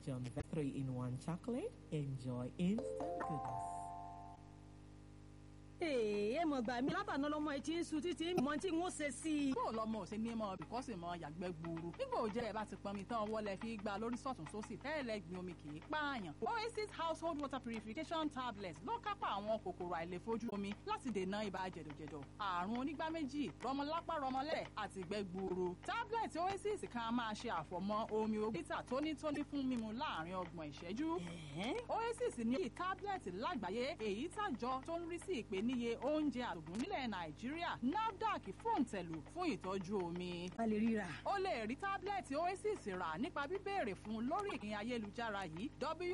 John Vectory in one chocolate. Enjoy instant goodness. ẹ mọ̀ gbà mí látàná lọ́mọ ẹ ti ń sun títí mọ tí n ó ṣe sí i. bó o lọmọ ò ṣe ní mọ bìkọ́sì mọ yàgbẹ́ gbòòrò nígbà òjẹ́ ẹ̀ bá ti pọnmi tán wọlé fi gba lórí sọ̀tún sósì tẹ́lẹ̀ gbin omi kì í pààyàn. oasis household water purification tablets ló kápá àwọn kòkòrò àìlèfojú omi láti dènà ibà jẹ̀dọ̀jẹ̀dọ̀ àrùn onígbá méjì rọmọlápá rọmọlẹ̀ àti ìgbẹ́ gbòòrò. tablet oasis kan máa ṣe àfọ̀mọ́ omi ogún lítà tónítóní fún mímu láàrin ọgbọ̀n ìṣẹ́jú. oasis ní tablet lágbàáyé èyí tàjọ tó ń rí sí ìpèníye oúnjẹ àtògùn nílẹ̀ nàìjíríà nafdac fòǹtẹ̀lù fún ìtọ́jú omi. a lè ríra. o lè rí tábìlẹ̀tì oasis rà nípa bíbéèrè fún lórí ìkíni ayélujára yìí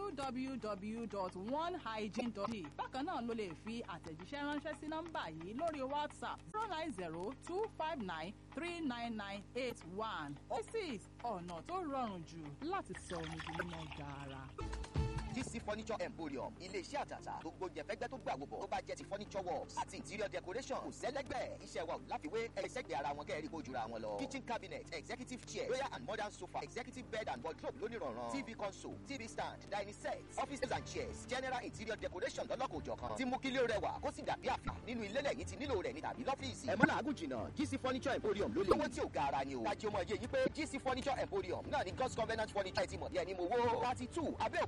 www.onehygiene.d bákan náà ló lè fi àtẹ̀jíṣẹ́ ránṣẹ́ sí nọ́mbà yìí lórí whatsapp zero nine zero two five nine three nine nine eight one oasis ọ̀nà tó rọrùn jù láti sọ omi di mímọ́ gaara. GC Furniture Emporium ilé-iṣẹ́ àtàtà gbogbo jẹ̀fẹ́gbẹ́ tó gbà wòbọ̀ tó bá jẹ́ ti furniture works àti interior decoration kò sẹ́lẹ́gbẹ́ iṣẹ́ wa ò láfiwé ẹ̀ẹ́sẹ̀gbẹ̀ ara wọn kẹ́rì kó jura wọn lọ. kitchen cabinet executive chair royal and modern sofa executive bed and wardrobe lónìrànràn tv console tv stand dining set offices and chairs general interior decoration lọ́lọ́kòjọ̀kan tí mú kílé rẹwà kó sì dàbí àfà nínú ilé lẹ́yìn tí nílò rẹ̀ ní tàbí lọ́fíìsì. ẹ mọ́ làágùn jìnnà GC Furniture Emporium ló lè. owó tí ò ga ara ni o. kájí ọmọ ẹ̀jẹ̀ yìí pé GC Furniture Emporium náà ni God's Covenant Furniture ti mọ̀ bí ẹni mo wó. thirty two abẹ́